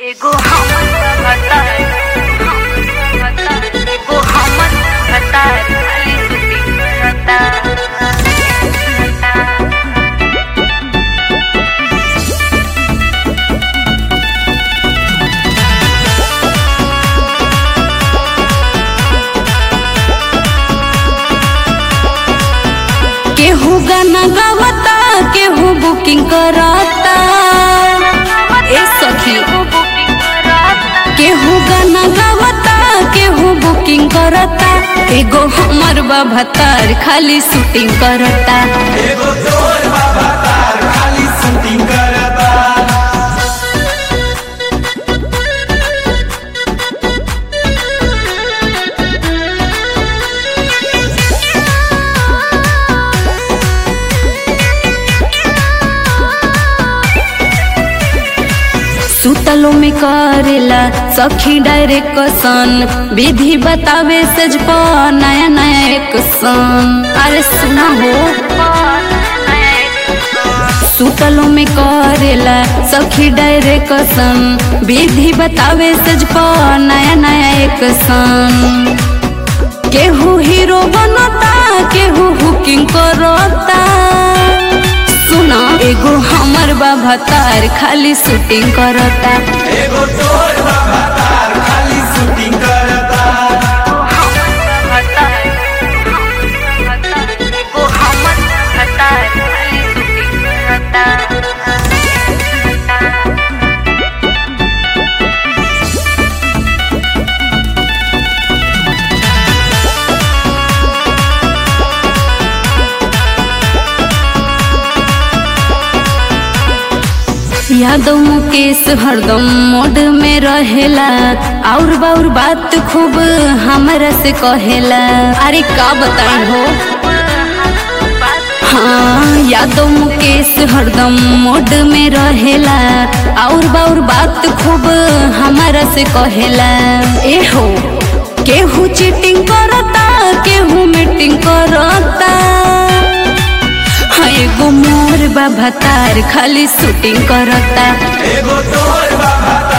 एगो हमर भतार एगो हमर भतार खाली सुती करता केहू गाना गावता केहू बुकिंग करता ए सखी केहू गाना गावता केहू बुकिंग करता एगो हमर भतार खाली शूटिंग करता एगो तोर बाबा तार खाली शूटिंग करता सुतलो में करेला सखी डायरेक्शन विधि बतावे सज प नया नया एक सन अरे सुना हो सुतलो में करेला सखी डायरेक्शन विधि बतावे सज प नया नया एक सन केहू हीरो बनता केहू हुकिंग करता सुना एगो हमर बाबा तार खाली शूटिंग करता एगो तोर बाबा तार खाली शूटिंग करता एगो हमर भतार खाली सुती करता यादव मुकेश हरदम मोड में रहेला और बाउर बात खूब हमरा से कहेला अरे का बताई हो हाँ यादव मुकेश हरदम मोड में रहेला और बाउर बात खूब हमारा से कहेला ए हो केहू चीटिंग करता केहू मीटिंग करता हाँ एगो मोर बाबा तार खाली शूटिंग करता एगो तोर बाबा